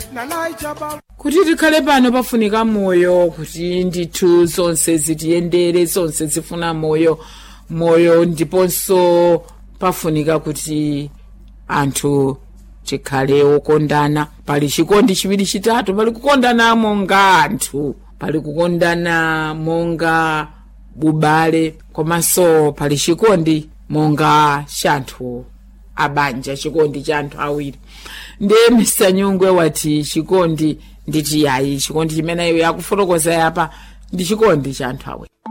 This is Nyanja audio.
kuti tikhale pano pafunika moyo kuti ndithu zonse zitiyendere zonse zifuna moyo moyo ndiponso pafunika kuti anthu tikhale okondana pali chikondi chiwiri chitatu pali kukondana monga anthu pali kukondana monga bubale komanso pali chikondi monga chanthu abanja chikondi cha anthu awiri ndiye mr nyungwe wati chikondi nditi yayi chikondi chimene iwe yakufotokoza yapa ndi chikondi cha anthu awiri